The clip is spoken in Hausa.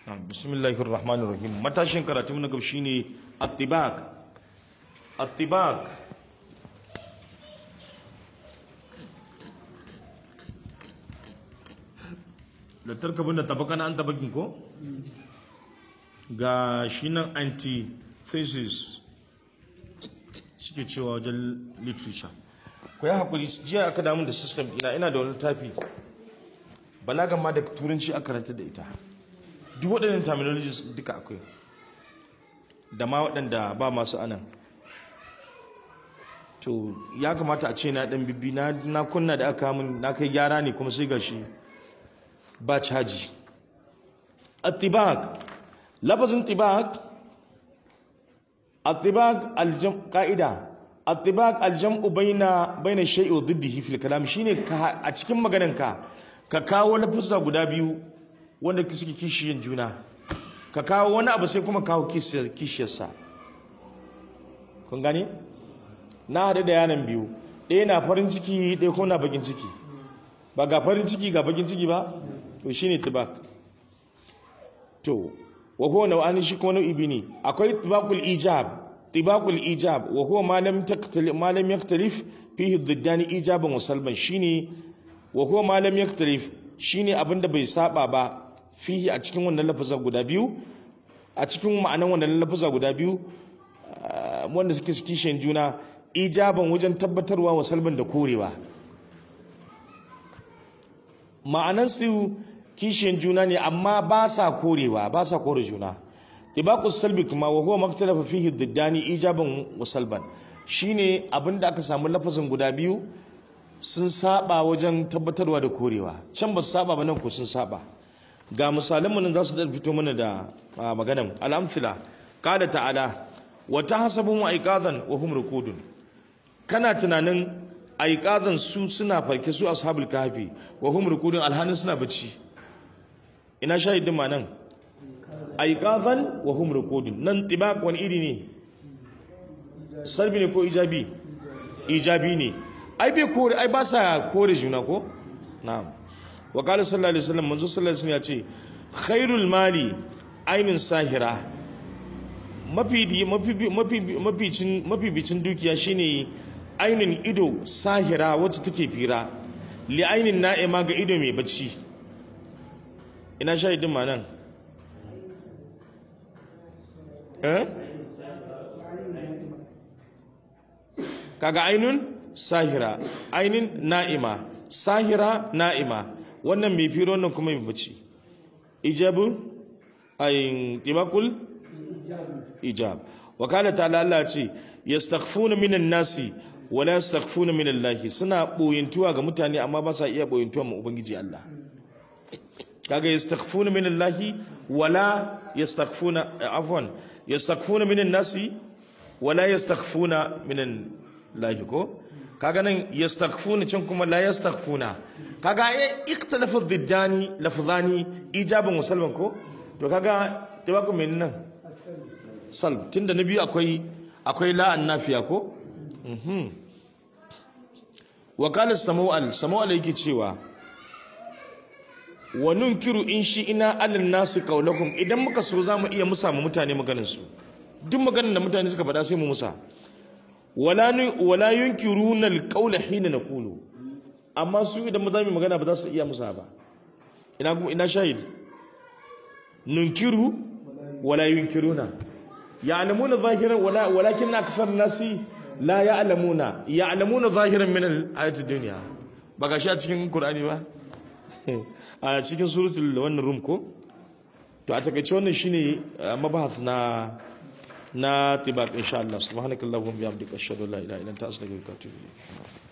bismillahir rahmanir rahim matashin karatu na gaba shine attibaq attibaq da tarkabin da tabakana an tabakin ko ga shi nan antithesis suke cewa wajen literature ku yi haƙuri jiya aka damu da system ina ina da wani littafi balagan ma da turanci aka karanta da ita duk waɗannan terminologies duka akwai da ma waɗanda ba masu anan to ya kamata a ce na ɗan bibbi na kunna da aka min na kai gyara ne kuma sai gashi ba caji attibak lafazin tibak attibak aljam ka'ida attibak aljam'u baina baina shay'i wa diddihi fil kalam shine a cikin maganarka ka kawo lafuzza guda biyu wanda suke kishiyan juna ka kawo wani abu sai kuma kawo kishiyarsa kun gane na haɗu da yanan biyu ɗaya na farin ciki ɗaya kuma na bakin ciki ba ga farin ciki ga bakin ciki ba to shine tibak to wa huwa nau'ani shi kuma nau'i ne akwai tibakul ijab tibakul ijab wa huwa ma lam taktalif ma lam yaktalif fihi dhiddani ijaban wa salban shine wa huwa ma lam yaktalif shine abinda bai saba ba fihi a cikin wannan lafaza guda biyu a cikin ma'anan wannan lafaza guda biyu wanda suke kishin juna ijaban wajen tabbatarwa wa salban da korewa ma'anan su kishiyan juna ne amma ba sa korewa ba sa kore juna ibaqus salbi kuma wa huwa maktalafa fihi diddani ijaban wa salban shine abinda aka samu lafazin guda biyu sun saba wajen tabbatarwa da korewa can ba su saba ba nan ko sun saba ga misalan mu nan za su da fito mana da maganan al-amthila qala ta'ala wa tahsabuhum aiqadan wa hum ruqudun kana tunanin aiqadan su suna farke su ashabul kahfi wa hum ruqudun alhanin suna bacci ina shahidin ma nan aiqadan wa hum ruqudun nan tibaq wani iri ne salbi ne ko ijabi ijabi ne ai bai kore ai ba sa kore juna ko na'am wa qala sallallahu alaihi wasallam manzo sallallahu alaihi wasallam ya ce khairul mali ainin sahira mafi mafi mafi mafi bicin dukiya shine ainin ido sahira wacce take fira li ainin na'ima ga ido mai bacci ina shahidin ma nan eh kaga ainun sahira ainin na'ima sahira na'ima wannan mai firo wannan kuma mai bacci ijabu ayin tibakul ijab wa kana ta'ala Allah ce yastaghfuna minan nasi wa la yastaghfuna min Allah suna boyintuwa ga mutane amma ba sa iya boyintuwa ma ubangiji Allah kaga yastaghfuna min Allah wa la yastaghfuna afwan yastaghfuna minan nasi wa la yastaghfuna minan Allah ko kaga nan yastaghfuna can kuma la yastaghfuna kaga ai ikhtalafa diddani lafzani ijaban wa salban ko to kaga tabaku men nan salb tunda na biyu akwai akwai la annafiya ko mhm wa qala samu'al samu'al yake cewa wa nunkiru in shi ina alal nasi qaulakum idan muka so zamu iya musa mu mutane maganar su duk maganar da mutane suka faɗa sai mu musa wala wala yunkiruna alqawla hina naqulu amma su idan mu zamu magana ba za su iya musa ba ina ina shahid nunkiru wala yunkiruna ya'lamuna zahiran wala walakin akthar nasi la ya'lamuna ya'lamuna zahiran min al-ayati dunya ba ga shi a cikin qur'ani ba a cikin suratul wannan rum ko to a takaice wannan shine mabahath na na tibaq insha Allah subhanakallahumma bihamdika ashhadu an la ilaha illa anta astaghfiruka wa atubu ilayk